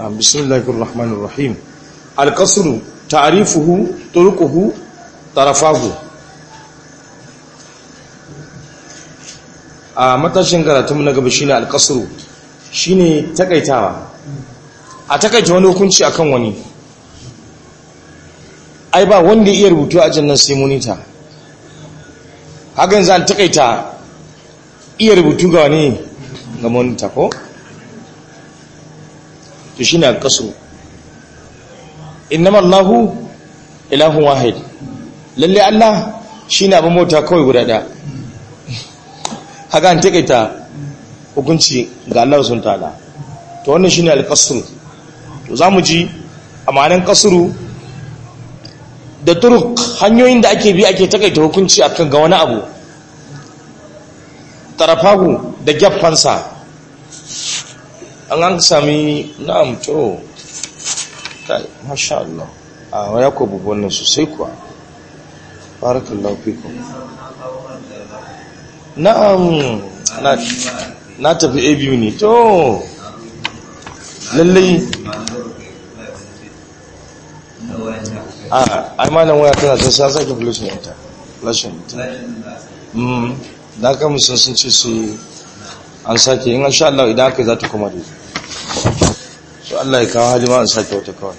بسم الله الرحمن الرحيم القصر تعريفه طرقه طرفاه a matashin karatun na gaba shine alkasru shine takaitawa a takaita wani hukunci akan wani ai ba wanda iya rubutu a jannan sai monita hakan zan takaita iya rubutu ga wani ga monita ko to shine alkasru innama allahu ilahun wahid lalle allah shine abin mota kawai guda daya haka an takaita hukunci ga Allah sun tada to wannan shine al-qasr to zamu ji amanan qasru da turuk hanyoyin da ake bi ake takaita hukunci akan ga wani abu tarafahu da geffansa an an sami na'am to kai masha Allah a waya ko bubun sosai kuwa barakallahu fikum na'am na tafi a biyu ne to lallai a imanin waya tana ta sa sake flashin ita flashin ita da aka musun sun ce su an sake yin sha Allah idan aka yi za ta kuma da su Allah ya kawo halima an sake wata kawai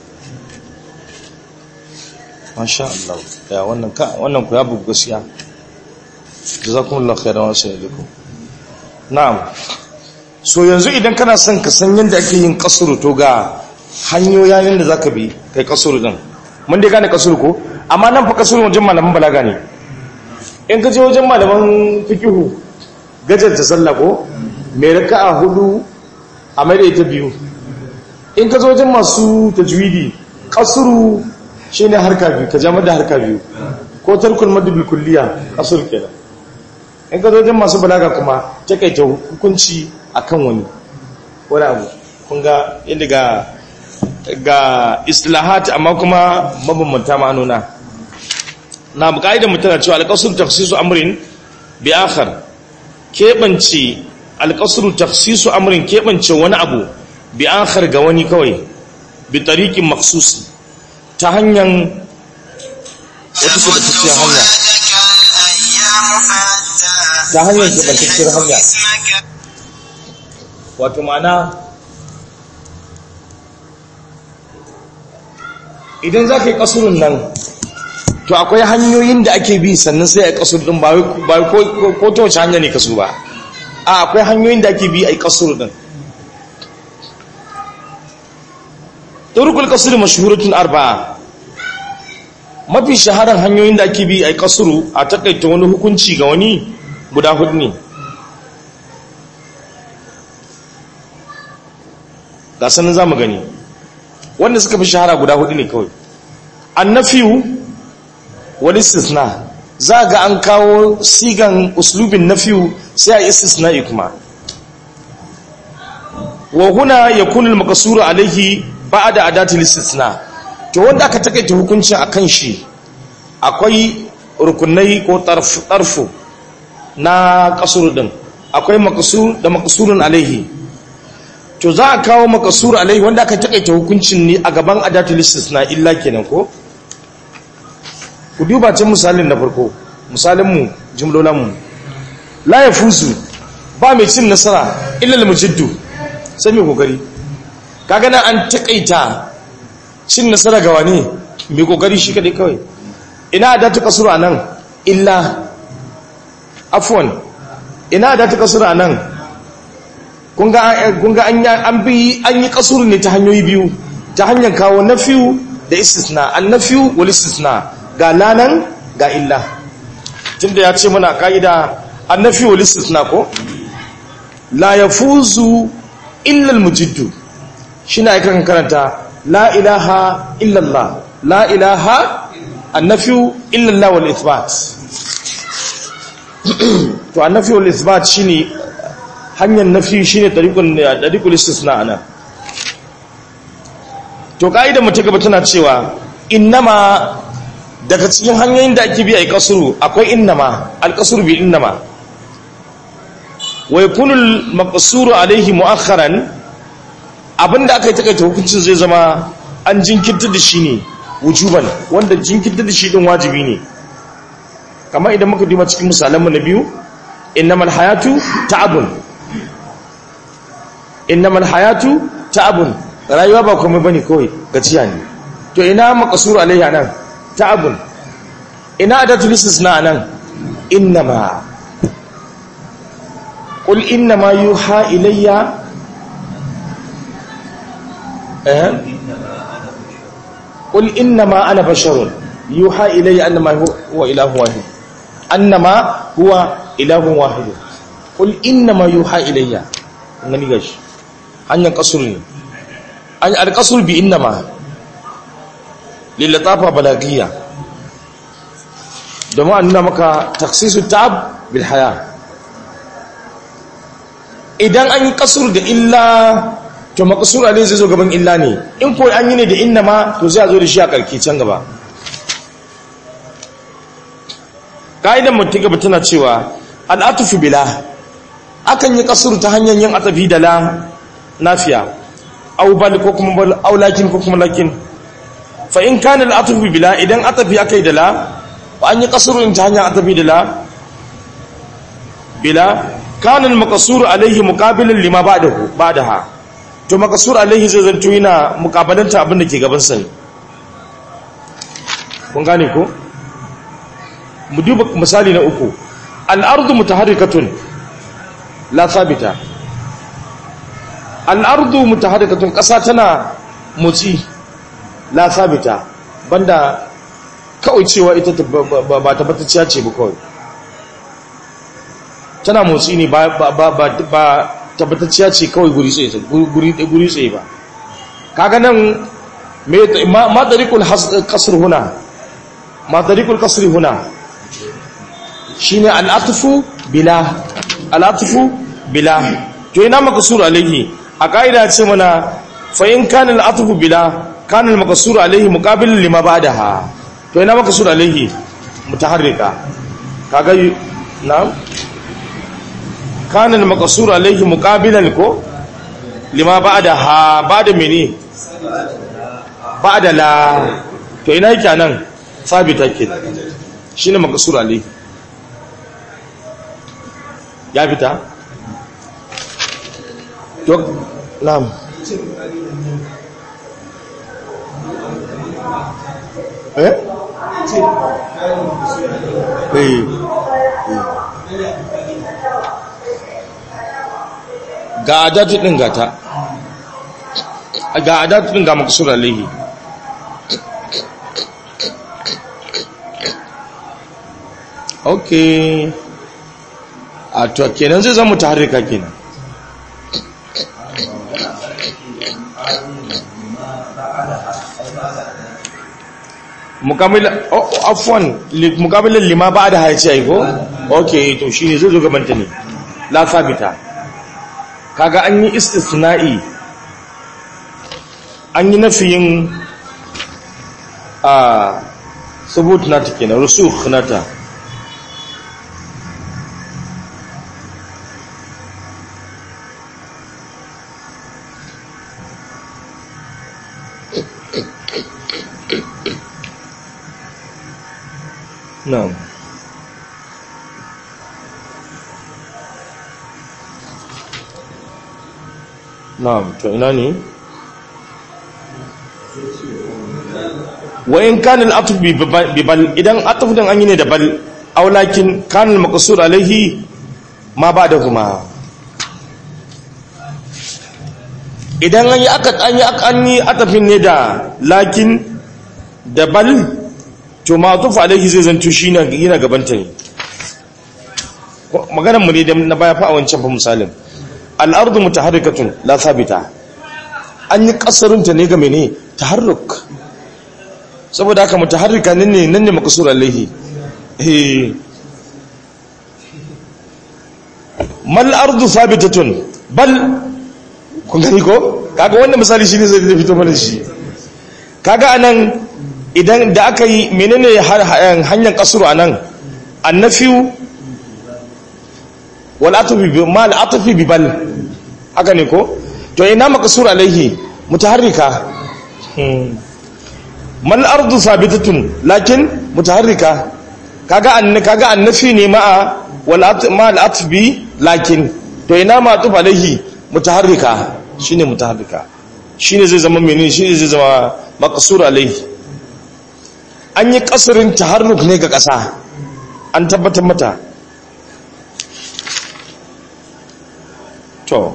masha Allah ya wannan ku ya bugu gaskiya jazakumullahu khairan wa sallallahu na'am so yanzu idan kana son ka san yanda ake yin kasuru to ga hanyoyin da zaka bi kai kasuru din mun dai gane kasuru ko amma nan fa kasuru wajen malaman balaga ne in ka je wajen malaman fikihu gajar ta sallah ko mai raka'a hudu a mai da ita biyu in ka zo wajen masu tajwidi kasuru shine harka biyu ka jama da harka biyu ko tarkul madbil kulliya kasur kenan in ka zojin masu balaga kuma takaita hukunci akan wani wani abu kun ga inda ga ga islahat amma kuma mabambanta ma'anuna na buƙa'idar mutane cewa alƙasar tafsisu amrin bi akhar keɓance alƙasar tafsisu amrin keɓance wani abu bi akhar ga wani kawai bi tariqin maksusi ta hanyar wata kubatacciyar hanya ta hanyar kubatacciyar hanya wato mana idan za ka yi kasurun nan to akwai hanyoyin da ake bi sannan sai a yi kasur din ba ko ta wace hanya ne kasu ba a akwai hanyoyin da ake bi a yi kasur din turkul kasur mashuhuratun arba'a mafi shaharar hanyoyin da ake bi a kasuru a takaita wani hukunci ga wani guda hudu ne ga sanin za mu gani wanda suka fi shahara guda hudu ne kawai annafiyu wani istisna za ga an kawo sigan uslubin nafiyu sai a istisna kuma wa huna yakunu al-maqsuru alayhi ba'da adati al-istisna to wanda aka takaita hukuncin a kan shi akwai rukunai ko tarfu na kasuru din akwai makasur da makasurun alaihi to za a kawo makasur alaihi wanda aka takaita hukuncin ne a gaban adatul istisna illa kenan ko ku duba can misalin na farko misalin mu jumlolan mu la yafuzu ba mai cin nasara illa al-mujiddu sai mai kokari kaga nan an takaita cin nasara ga wani mai kokari shi kadai kawai ina da ta kasuru a nan illa afwan ina da ta kasuru a nan kunga an bi an yi kasuru ne ta hanyoyi biyu ta hanyar kawo nafiyu da istisna an nafiyu wal istisna ga lanan ga illa tunda ya ce muna ka'ida an nafiyu wal istisna ko la yafuzu illa al mujiddu shine akan karanta la ilaha illallah la ilaha annafiyu illallah wal ithbat to annafiyu wal ithbat shine hanyar nafi shine tariqul tariqul istisna ana to kaida mu ta gaba tana cewa innama daga cikin hanyoyin da ake bi ai kasuru akwai innama al-kasru bi innama wa yakunu al-maqsuru alayhi mu'akhkharan abinda aka yi takaita hukuncin zai zama an jinkirta da shi ne wujuban wanda jinkirta da shi din wajibi ne kamar idan muka duba cikin misalanmu na biyu innamal hayatu ta'abun innamal hayatu ta'abun rayuwa ba komai bane kawai gaciya ne to ina maqsur alayya nan ta'abun ina adatul istisna nan innama qul innama yuha ilayya eh qul innama ana basharun yuha ilayya annama huwa ilahu wahid annama huwa ilahun wahid qul innama yuha ilayya ngani gashi hanyar kasur ne an alkasur bi innama lillatafa balagiyya domin an nuna maka taksisu ta'ab bil haya idan an yi kasur da illa to makasur alai zai zo gaban illa ne in ko an yi ne da innama to zai zo da shi a karki can gaba ka'idan mutum gaba tana cewa al'atufu bila akan yi kasur ta hanyar yin atafi da la nafiya aw bal ko kuma bal aw lakin ko kuma lakin fa in kana al'atufu bila idan atafi akai da la an yi kasurun ta hanyar atafi da la bila kana al-maqsur alayhi muqabilan lima ba'dahu ba'daha to maqsur alayhi zai zanto yana muqabalanta abin da ke gaban sa kun gane ko mu duba misali na uku al-ardu mutaharrikatun la thabita al-ardu mutaharrikatun kasa tana motsi la thabita banda kawai cewa ita ba tabbatacciya ce ba kawai tana motsi ne ba tabbatacciya ce kawai guri tsaye ba kaga nan ma tarikul kasar huna ma tarikul kasar huna shi ne al'atufu bila al'atufu bila to yana makasur alaihi a ƙa'ida ce mana fa'in kanin al'atufu bila kanin makasur alaihi muƙabilin lima ba da ha to ina maka sura alaihi mutaharrika kaga na'am kana al-maqsur alaihi muqabilan ko lima ba'da ha ba'da mene ba'da la to ina yake nan sabita ke shine maqsur alaihi ya fita to na'am eh ga adatu din gata ga adatu din ga maksur alaihi okay a to kenan zai zama taharrika kenan mukamila oh afwan mukamilan lima ba da haici ai ko okay to shine zai zo gaban ta ne la sabita kaga an yi istisna'i an yi nafiyin a subut nata kenan rusukh nata Na'am. Na'am, to ina ne? Wa in kana al-atf bi bal idan atf din an yi ne da bal aw lakin kana al-maqsur alayhi ma ba'dahuma idan an yi aka an yi an yi atafin ne da lakin da bal to ma'tuf alaihi zai zanto shi yana gabanta ne maganar mu ne da na baya fa a wancan fa misalin al-ardu mutaharrikatun la thabita an yi kasarunta ne ga mene taharruk saboda haka mutaharrika nan ne nan ne makasur alaihi eh mal ardu thabitatun bal kun gani ko kaga wannan misali shine zai fito mana shi kaga anan idan da aka yi menene hanyar kasuru anan annafiyu wal atfi bi mal atfi bi bal haka ne ko to ina makasur alaihi mutaharrika mal ardu sabitatun lakin mutaharrika kaga an kaga annafi ne ma'a wal ma al atbi lakin to ina ma tuf alaihi mutaharrika shine mutaharrika shine zai zama menene shine zai zama makasur alaihi an yi kasurin taharruk ne ga kasa an tabbatar mata to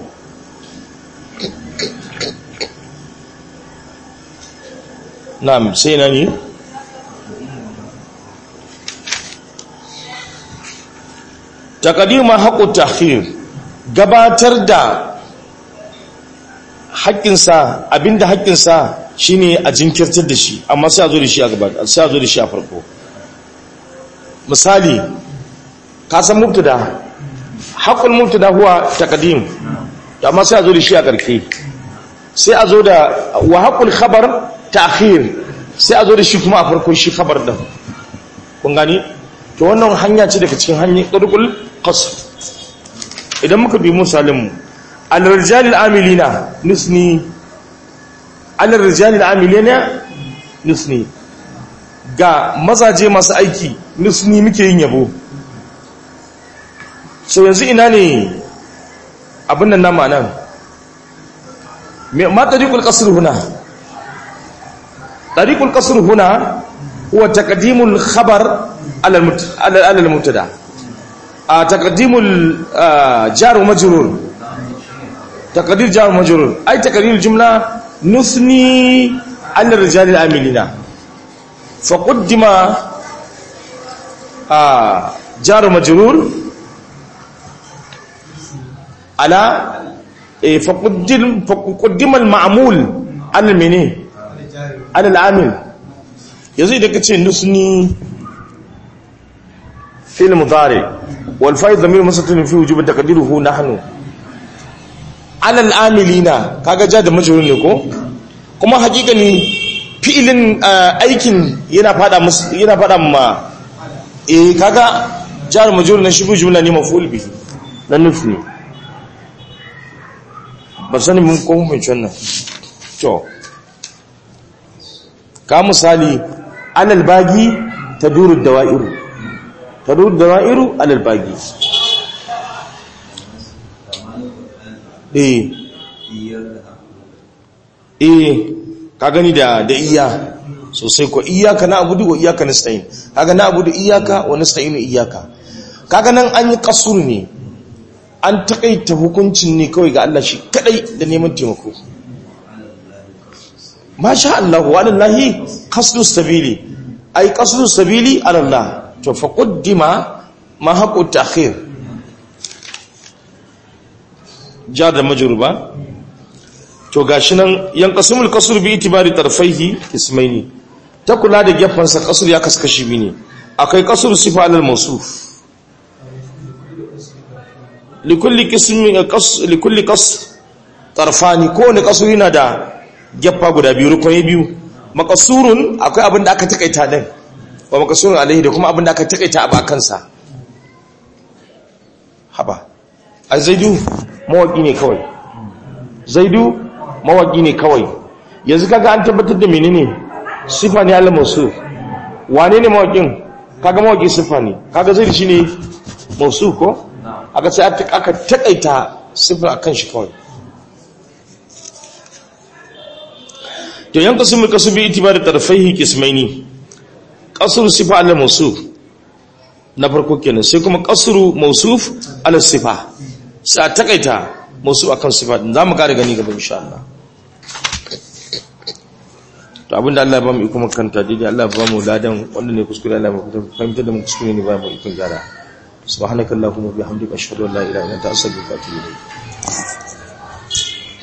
na'am sai na ne taqdima haqqut ta'khir gabatar da haƙƙinsa abinda haƙƙinsa shine a jinkirtar da shi amma sai a zo da shi a gaba sai a zo da shi a farko misali ka san mubtada haqqul mubtada huwa taqdim amma sai a zo da shi a ƙarke sai a zo da wa haqqul khabar ta'khir sai a zo da shi kuma a farko shi khabar din kun gani to wannan hanya ce daga cikin hanyar turqul qasr idan muka bi misalin mu al-rijalil amilina nusni al-rijalil amilina nusni ga mazaje masu aiki nusni muke yin yabo so yanzu ina ne abin nan nama nan ma tariqul qasr huna tariqul qasr huna huwa taqdimul khabar ala ala al-mubtada taqdimul jar wa majrur taqdir jar wa majrur ay taqdir jumla nusni ala rijal al-amilina faqaddima jar wa majrur على فقدم فقدم المعمول على المني على العامل yanzu idan ka ce nusni fil mudari wal fa'id dhamir musatun fi wujub taqdiruhu nahnu ala al amilina kaga ja da majrur ne ko kuma hakikani fi'ilin aikin yana fada musu yana fada ma eh kaga jar majrur na shibu jumla ne maf'ul bihi na nufi ba sani mun ko mun wannan to ka misali alal bagi taduru dawairu taduru dawairu alal bagi eh eh ka gani da da iya sosai ko iyaka na abudu wa iyaka nasta'in kaga na abudu iyaka wa nasta'inu iyaka kaga nan an yi kasuru ne an takaita hukuncin ne kawai ga Allah shi kadai da neman taimako masha Allah wa lillahi qasdu sabili ay qasdu sabili ala Allah to fa qaddima ma haqu ta'khir jar da majruba to gashi nan yanqasimul qasr bi itibari tarfaihi ismaini ta kula da gefansa qasr ya kaskashi bi ne akwai qasr sifa alal mawsuf likulli qismin qas likulli qas tarfani ko ne qasr yana da gefa guda biyu rukuni biyu maqsurun akwai abin da aka takaita din wa maqsurun alaihi da kuma abin da aka takaita a bakansa haba ai zaidu mawaki ne kawai zaidu mawaki ne kawai yanzu kaga an tabbatar da menene sifa ne Allah mausuf wane ne mawakin kaga mawaki sifa ne kaga zaidu shine mausuf ko aka sai aka takaita sifa akan shi kawai to yan kasu kasu bi itibari tarfaihi qismaini qasru sifa Allah mausuf na farko kenan sai kuma qasru mausuf ala sifa sai a takaita mausuf akan sifa din zamu kare gani gaba insha Allah to abinda Allah ya ba mu iko makanta dai Allah ya ba mu ladan wanda ne kuskure Allah ya fahimta da mu kuskure ne ba mu iko gyara subhanakallahumma bihamdika ashhadu an la ilaha illa anta astaghfiruka wa atubu ilayk